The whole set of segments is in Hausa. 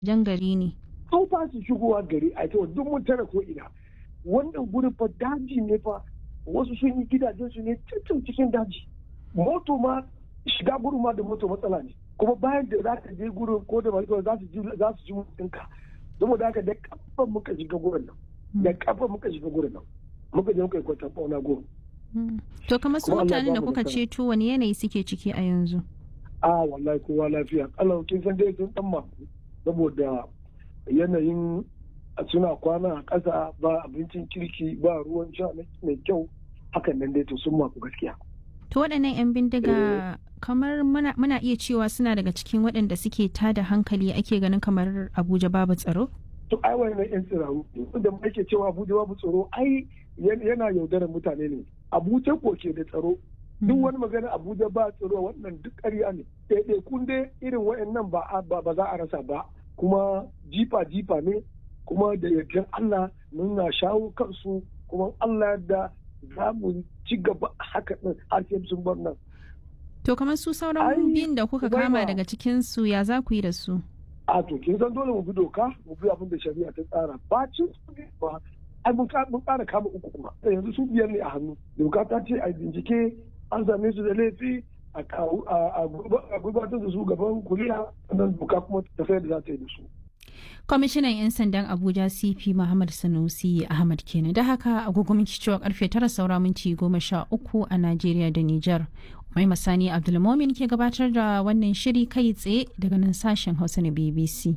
jan gari ne an fasa shigowa gari a ita duk mun tara ko ina wannan gurin fa daji ne fa wasu sun yi gidajen su ne cikin cikin daji moto ma shiga gurin ma da moto matsala ne kuma bayan da za ka je gurin ko da mai za su ji za su ji mutunka saboda haka da kafa muka shiga gurin nan da kafa muka shiga gurin nan muka je muka yi kwatan fauna gurin to kamar su mutanen da kuka ceto wani yanayi suke ciki a yanzu a wallahi kowa lafiya Allah kin san dai sun dan maku saboda yanayin suna kwana a ƙasa ba abincin kirki ba ruwan sha mai kyau hakan nan dai to sun maku gaskiya to waɗannan 'yan bindiga kamar muna, muna iya cewa suna daga cikin waɗanda suke tada hankali ake ganin kamar abuja babu tsaro to ai wannan 'yan tsiraru da ake cewa abuja babu tsaro ai yana yaudarar mutane ne abuja ko ke da tsaro duk wani magana abuja ba tsaro wannan duk ƙarya ne ɗaiɗaikun dai irin waɗannan ba ba za a rasa ba kuma jifa jifa ne kuma da yardan Allah muna shawo kansu kuma Allah da za mu ci gaba haka din har sai sun bar nan. To kamar su sauran biyun da kuka kama daga cikin su ya za ku yi da su? A to kin san dole mu bi doka mu bi abin da shari'a ta tsara ba cin su ba ai mun ƙara kama uku kuma yanzu su biyar ne a hannu doka ta ce a bincike an same su da laifi a gurbatar da su gaban kuriya nan doka kuma tafiyar da za ta yi da su. kwamishinan 'yan sandan abuja cp muhammad sanusi ahmad kenan da haka agogo minti cewa karfe tara saura minti goma sha uku a najeriya da niger mai masani abdulmomin ke gabatar da wannan shiri kai tsaye daga nan sashen hausa na bbc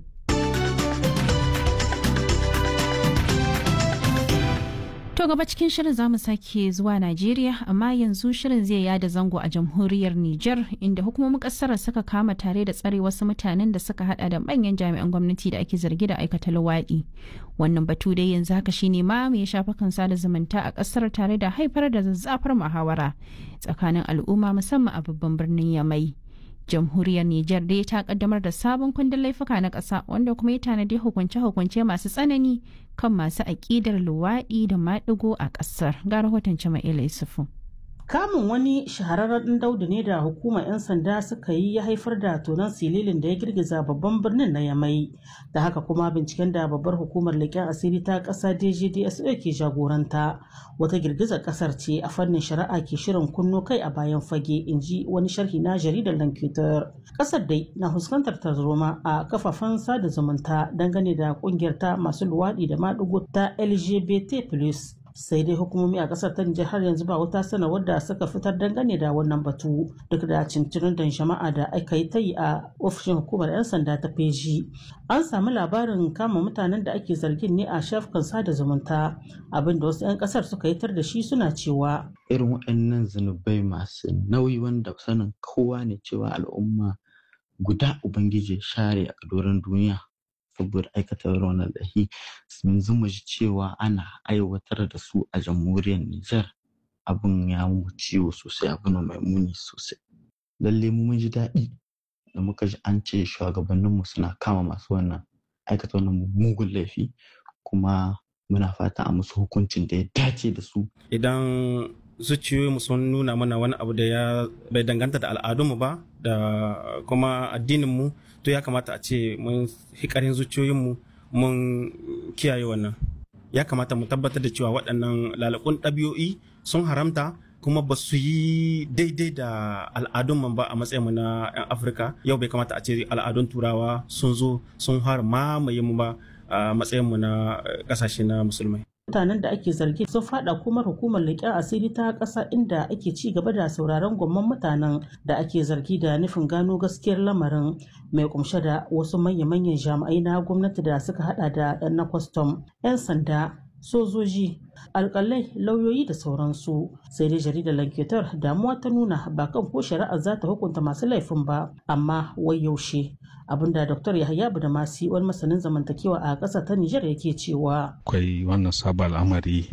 To gaba cikin shirin zamu sake zuwa Najeriya amma yanzu shirin zai yada zango a jamhuriyar Nijar inda hukumomin kasar suka kama tare da tsare wasu mutanen da suka hada da manyan jami'an gwamnati da ake zargi da aikata luwaɗi. Wannan batu dai yanzu haka shine ma mai shafukan sada zumunta a kasar tare da haifar da zazzafar muhawara tsakanin al'umma musamman a babban birnin Yamai. jamhuriyar Nijar dai ta kaddamar da sabon kundin laifuka na ƙasa wanda kuma ya tanadi hukunce-hukunce masu tsanani kan masu aƙidar luwaɗi da maɗigo a ƙasar. Ga rahoton Jama'ila Yusufu. Kamun wani shahararren ɗan daudu ne da hukumar 'yan sanda suka yi ya haifar da tonon sililin da ya girgiza babban birnin na Yamai. Da haka kuma binciken da babbar hukumar leƙen asiri ta ƙasa DGDSO ke jagoranta. Wata girgizar ƙasar ce a fannin shari'a ke shirin kunno kai a bayan fage in ji wani sharhi na jaridar Lankitar. Ƙasar dai na fuskantar tarzoma a kafafen sada zumunta dangane da ƙungiyar ta masu luwaɗi da maɗigo ta LGBT+. sai dai hukumomi a kasar ta Nijar har yanzu ba wata sanarwar da suka fitar dangane da wannan batu duk da cincirin da jama'a da aka yi ta yi a ofishin hukumar 'yan sanda ta feji an samu labarin kama mutanen da ake zargin ne a shafukan sada zumunta abin da wasu 'yan kasar suka yi tar da shi suna cewa irin waɗannan zunubai masu nauyi wanda sanin kowa ne cewa al'umma guda ubangiji share a doron duniya saboda aikata wannan lahi yanzu mu ji cewa ana aiwatar da su a jamhuriyar Nijar abin ya mu ciwo sosai abin mai muni sosai lalle mu mun ji daɗi da muka ji an ce shugabanninmu suna kama masu wannan aikata wannan mugun laifi kuma muna fata a musu hukuncin da ya dace da su idan zuciyoyinmu sun nuna mana wani abu da ya bai danganta da al'adunmu ba da kuma addininmu to ya kamata a ce mun hikarin zuciyoyinmu mun kiyaye wannan ya kamata mu tabbatar da cewa waɗannan lalakun ɗabi'o'i sun haramta kuma ba su yi daidai da al'adun ba a matsayinmu na 'yan afirka yau bai kamata a ce al'adun turawa sun zo sun har mamaye mu ba a matsayinmu na ƙasashe na musulmai mutanen da ake zargi sun fada kuma hukumar leƙen asiri ta ƙasa inda ake ci gaba da sauraron gwamman mutanen da ake zargi da nufin gano gaskiyar lamarin mai kumshe da wasu manya-manyan jami'ai na gwamnati da suka hada da 'yan na kwastam 'yan sanda sojoji alkalai lauyoyi da sauransu sai dai jaridar lanketar damuwa ta nuna ba kan ko shari'ar za ta hukunta masu laifin ba amma wai yaushe abinda dr yahaya da masi wani masanin zamantakewa a ƙasa ta nijar yake cewa akwai wannan sabon al'amari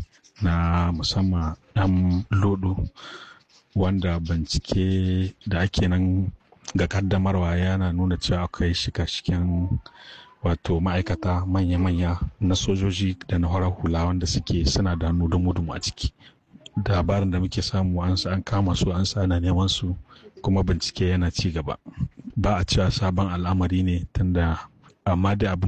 na musamman dan lodo wanda bincike da ake nan ga kaddamarwa yana nuna cewa akwai shika-shiken wato ma'aikata manya-manya na sojoji da na horar hula wanda suke suna da dumu-dumu a ciki labarin da muke samu an an kama su an sa ana neman su kuma bincike yana ci gaba ba a cewa sabon al'amari ne tunda amma dai abin